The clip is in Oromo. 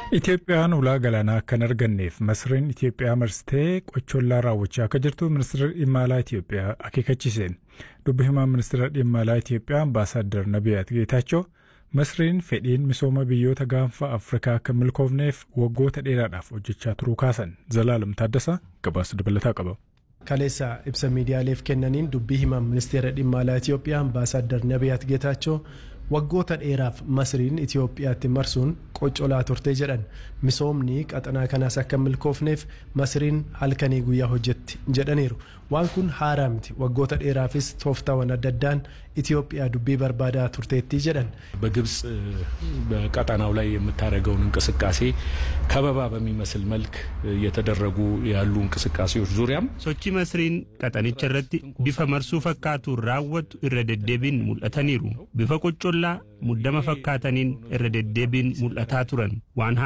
Itoophiyaan ulaa galaanaa akka hin arganneef masriin Itoophiyaa marsitee qochollaa raawwachaa akka jirtu ministeera dhimma alaa Itoophiyaa akeekachiise. Dubbi himaa ministeera dhimma alaa Itoophiyaa ambaasaaddar Nabiyaat Geetaachoo masriin fedhiin misooma biyyoota gaanfa Afrikaa akka hin milkoofneef waggoota dheeraadhaaf hojjechaa turuu kaasan. Zalaalam Taaddasaa gabaasa dabalataa qaba. kaleessa ibsa miidiyaaleef kennaniin dubbii himaa ministeera dhimma alaa Itoophiyaa ambaasaaddar Nabiyaat Geetaachoo waggoota dheeraaf masriin Itoophiyaatti marsuun qoccolaa turte jedhan misoomni qaxanaa kanaas akka hin milkoofneef masriin halkanii guyyaa hojjetti jedhaniiru waan kun haaraa miti waggoota dheeraafis tooftaawwan adda addaan ኢትዮጵያ ዱቤ በርባዳ ቱርቴቲ ጀደን በግብፅ በቀጠናው ላይ የምታደርገውን እንቅስቃሴ ከበባ በሚመስል መልክ እየተደረጉ ያሉ እንቅስቃሴዎች ዙሪያም ሶቺ መስሪን ቀጠኒcha irratti bifa marsuu fakkaatuun raawwattu irra deddeebiin mul'ataniiru bifa qocollaa muddama fakkaataniin irra deddeebiin mul'ataa turan waan